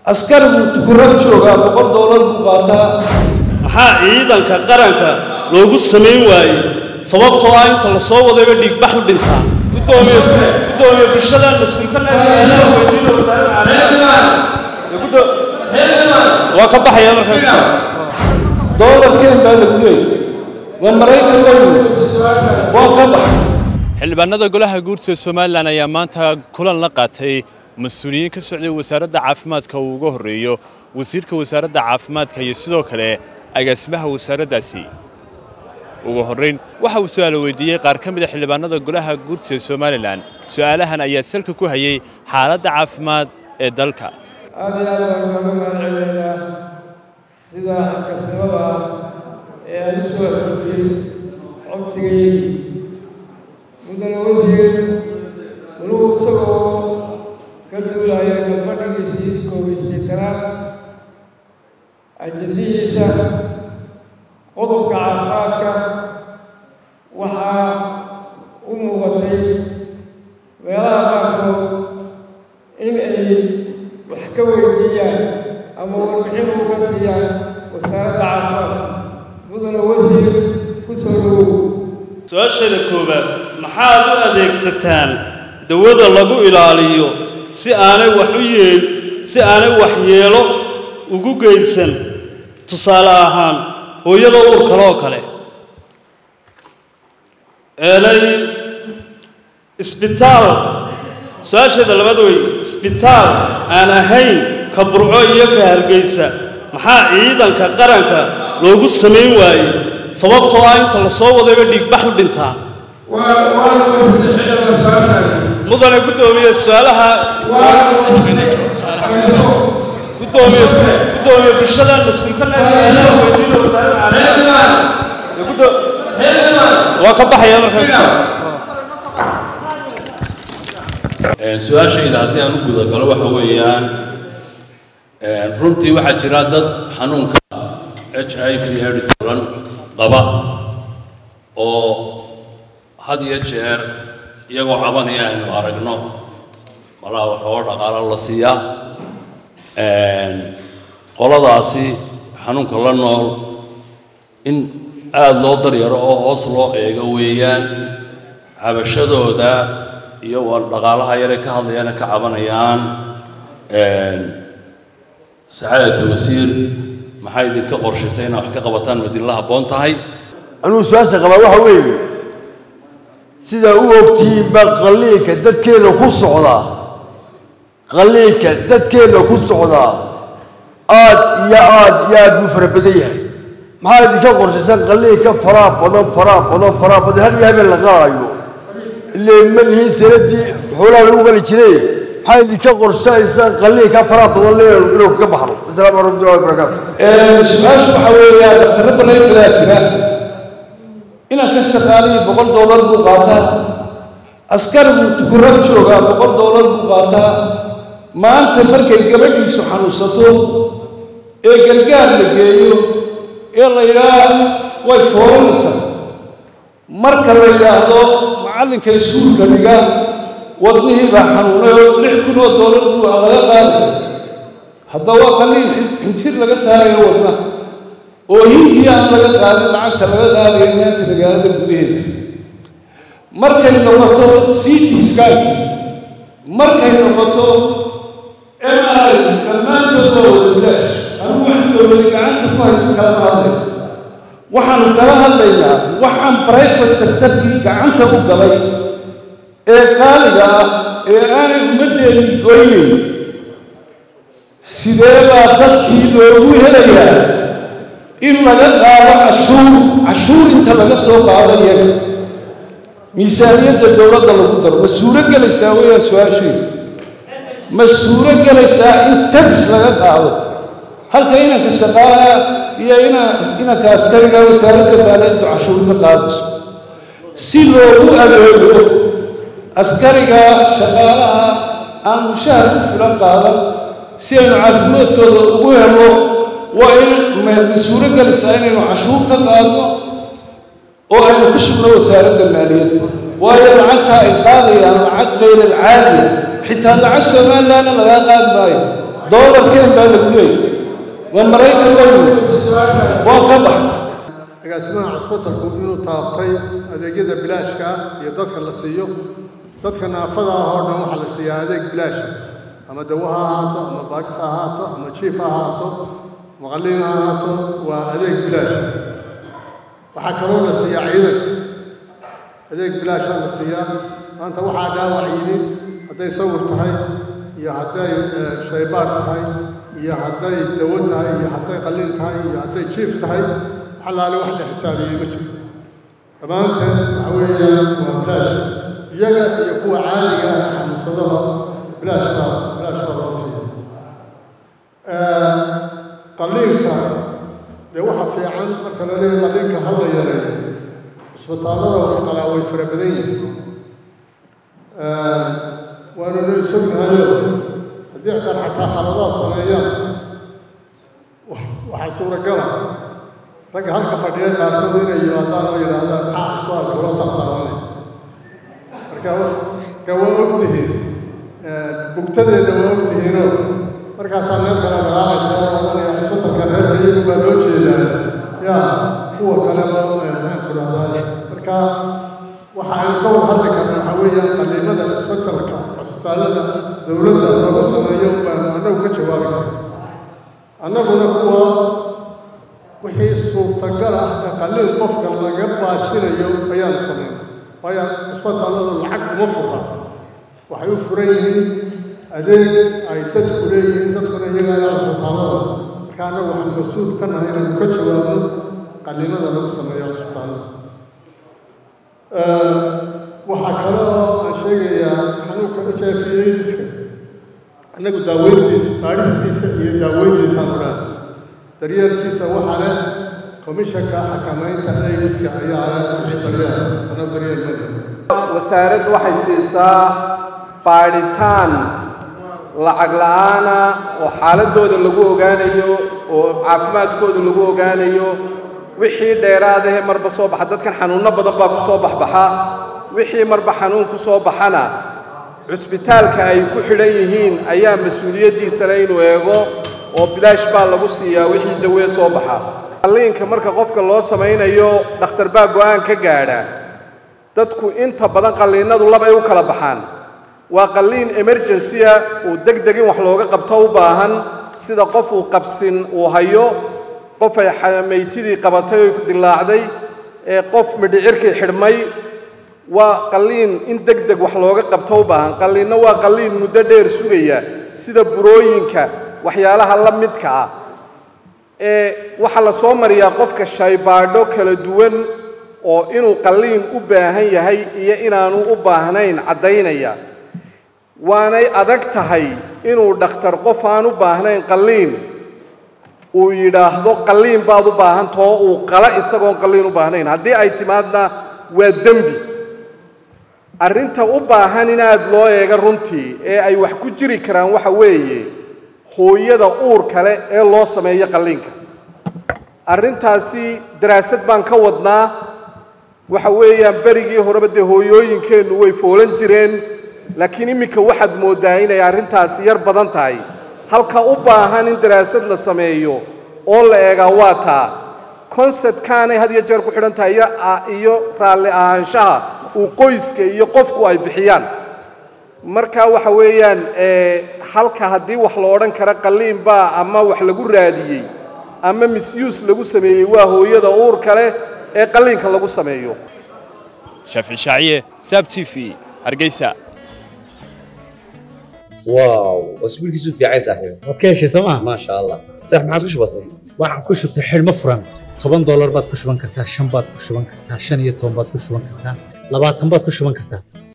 askarigu tukurad joogaa boqol doolar buu qaataa maxaa ciidanka qaranka loogu samayn waayey sababtoo ah inta la soo wadayba dhiigbax u dhintaa gudoomiye gudoomiye bulshada waa ka baxaya marka doolarkeen baa lagu leeyay waa maraykan weynu waa ka bax xildhibaanada golaha guurta somalilan ayaa maanta kulan la qaatay mas-uuliyiin ka socday wasaaradda caafimaadka uu uga horreeyo wasiirka wasaaradda caafimaadka iyo sidoo kale agaasimaha wasaaraddaasi ugu horrayn waxa uu su'aalo weydiiyey qaar ka mid a xildhibaanada golaha guurta somalilan su'aalahan ayaa salka ku hayey xaaladda caafimaad ee dalka aad iyo aad baan ugaga mahadcelinaynaa sida xilkasnimada ah ee aad u soo ajoogtay codsigaygii mudana wasiir weligu isagoo ka duulaya galfadhigiisii koobaystay tanaad ajadihiisa qodobka caafimaadka waxaa u muuqatay meelaha qaarkood in ay wax ka weydiiyaan ama warbixin uga siiyaan wasaaradda caafimaadka mudana wasiir ku soo dhowow su-aasheeda koowaad maxaad u adeegsataan dawada lagu ilaaliyo si aanay wax u yeel si aanay waxyeelo ugu geysan tusaale ahaan hooyada uur kale oo kale eelay isbitaal su-aasheeda labaad wey isbitaal aan ahayn ka burco iyo ka hargeysa maxaa ciidanka qaranka loogu samayn waayey sababtoo ah inta la soo wadayba dhiigbax u dhintaa mudane guddoomiye su-aalaha gudoomiye gudoomiye bulshada waa ka baxaya marka su-aashayda haddii aan u gudagalo waxa weeyaan runtii waxaa jira dad xanuunka h i v aids lan qaba oo had iyo jeer iyagoo cabanaya aynu aragno malaha waxooga dhaqaalo la siiyaa qoladaasi xanuunka la nool in aada loo daryaro oo hoos loo eego weeyaan cabashadooda iyo waa dhaqaalaha yare ka hadlayana ka cabanayaan sacaadata wasiir maxaa idinka qorshaysay inaad wax ka qabataan madinla habboon tahay anuu su-aasha qabaa waxa weeye sidaa u ogtihiinba qalliinka dadkeenna ku socdaa qalliinka dadkeenna ku socdaa aad iyo aad iyo aad buu fara badan yahay maxaa idinka qorshaysan qalliinka faraa badan faraa badan faraa badan har iyo habeen la qalaayo illee ma lihiin sanadii xoolaha lagu qali jiray maxaa idinka qorshaysan qalliinka faraa badan le inuu kaga baxno asalaamu calaykum warahmatullahi wabarakaatu su-aashu waxaa weeyaan daktarro balayfadaa jira inaan ka shaqaalayo boqol doolar buu qaataa askarigu tukurad joogaa boqol doolar buu qaataa maanta markay gabadhiisu xanuunsato ee gargaar la geeyo ee la yidhaah way fooranaysaa marka la yidhaahdo macallinka iskuulka dhiga wadnihii baa xanuunay oo lix kun oo doolar buu laga qaadaya hadda waa qalliin xinjir laga saarayo wadna oo hindii aan laga qaadin lacagta laga qaadayo maanta magaalada gudaheeda markay noqoto city skanki markay noqoto mri dhammaantood waa wada bilaash anuu wax dowlada gacanta ku hayso kalama hadlay waxaanu kala hadlaynaa waxaan brifate sectorkii gacanta u galay ee qaaliga ah ee aanay ummaddeeni goynayn sidee baa dadkii loogu helayaa in laga qaado cashuur cashuur inta laga soo qaado iyaga miisaaniyadda dowladda lagu daro ma suuro gelaysaa weeyaan su-aasheedu ma suuro gelaysaa in tax laga qaado halka inanka shaqaalaha iyo ina inanka askariga wasaaradda maaliyaddu cashuurka qaadayso si loogu adeego askariga shaqaalaha aan mushahar ku filan qaadan si aynu caafimaadkooda ugu helo waa in ma-suuro gelaysaa inaynu cashuur ka qaadno oo aynu ku shubno wasaaradda maaliyadda waayo lacagtaa ay qaadayaan lacag kayr alcaadiya xitaa lacag somalilandna lagaa qaadi maayo doolarkeen baa lagu leeyay waa maraykan weynu waa ka bax agaasimaha cusbitalku inuu taabtay adeegyada bilaashka ah iyo dadka la siiyo dadka naafada ah oo dhan waxaa la siiyaa adeeg bilaasha ama dawo ha ahaato ama baadhis ha ahaato ama jiif ha ahaato ama qalliin ha ahaato waa adeeg bilaasha waxaa kaloo la siiyaa ciidanka adeeg bilaasha la siiyaa maanta waxaa dhaawac yimi hadday sawir tahay iyo hadday shaybaadh tahay iyo hadday dawo tahay iyo hadday qalliin tahay iyo hadday jiif tahay xalaale wax la xisaabiyey ma jiro dhammaanteed waxa weeyaan waa bilaash iyaga iyo kuwa caadiga ah xanuunsadaba bilaash baa bilaash baa loo siiya qalliinka dee waxa fiican marka la leeyahay qalliinka ha la yareeyo isbitaallada wax qalaa way fara badan yihiin waanu noo sognahayo haddii xitaa xataa khaladaad sameeyaan waxaa suuragala ragga halka fadhiya qaarkood inay yimaadaan oo yidhaahdaan maxaa isbitaalka ula taataabanay marka marka waa ogtihiin bugtadeedna waa ogtihiinoo markaasaa meel kale dhaqaamaysa oo oranaya isbitalka reerka iyagu baa loo jeedaa yaa kuwa kaleba maxaan ku dhahdaa marka waxa aynu ka wada hadli karna waxaa weeyaan qalliimada isbitalka cusbitaallada dowladda looga sameeyo baanu annagu ka jawaabi karna annaguna kuwa wixii suurtagal ah ee qalliin qofka laga baajinayo ayaanu samayn waayo isbitaalladu lacag uma fura waxay u furan yihiin adeeg ay dadku leeyihiin dadkuna iyaga ayaa isbitaallada marka annagu waxaan mas-uul ka nahay inaanu ka jawaabno qalliimada lagu sameeyo isbitaallada waxaa kale oo aan sheegayaa xanuunka h i v aidiska annagu daaweyntiisa baadhistiisa iyo daaweyntiisaan odhan daryeelkiisa waxaa leh komishanka xakamaynta aidiska ayaa leh wixii daryeel ana daryeel ma wasaaraddu waxay siisaa baadhitaan lacag la'aana oo xaaladooda lagu ogaanayo oo caafimaadkooda lagu ogaanayo wixii dheeraadahe marba soo baxa dadkan xanuunno badan baa ku soo baxbaxa wixii marba xanuun ku soo baxana cusbitaalka ay ku xidhan yihiin ayaa mas-uuliyaddiisa le inuu eego oo bilaash baa lagu siiyaa wixii dawee soo baxa qalliinka marka qofka loo samaynayo dhakhtar baa go'aan ka gaadha dadku inta badan qalliinadu labay u kala baxaan waa qalliin emergency-a uu deg deg in wax looga qabto u baahan sida qof uu qabsin uu hayo qof ay maytidii qabatay oy ku dilaacday ee qof midhicirkii xidhmay waa qalliin in deg deg wax looga qabto u baahan qalliinna waa qalliin muddo dheer sugaya sida burooyinka waxyaalaha la midka ah ee waxaa la soo mariyaa qofka shaybaadho kala duwan oo inuu qalliin u baahan yahay iyo inaanu u baahnayn caddaynaya waanay adag tahay inuu dhakhtar qof aan u baahnayn qalliin uu yidhaahdo qalliin baad u baahantao uu qala isagoon qalliin u baahnayn haddii ay timaadna waa dembi arrinta u baahan in aad loo eega runtii ee ay wax ku jiri karaan waxa weeye hooyada uur kale ee loo sameeyo qalliinka arrintaasi daraasad baan ka wadnaa waxa weeyaan berigii horeba dee hooyooyinkeennu way foolan jireen laakiin iminka waxaad mooddaa inay arrintaasi yar badan tahay halka u baahan in daraasad la sameeyo oo la eegaa waa taa conceptkaanay had iyo jeer ku xidhan tahay iyo raalli ahaanshaha uu qoyska iyo qofku ay bixiyaan marka waxa weeyaan halka haddii wax la odhan kara qalliin baa ama wax lagu raadiyey ama misuse lagu sameeyey waa hooyada uur kale ee qalliinka lagu sameeyo shaafici shaaciye saab t v hargeysa واو اسبوع كيسو في عايز صاحبي waad ka heshay sooma ما شاء الله صح ما عادش بسيط waxaan ku shubtay xidhmo furan toban doolar baad ku shuban kartaa shan baad ku shuban kartaa shan iyo toban baad ku shuban kartaa labaatan baad ku shuban kartaa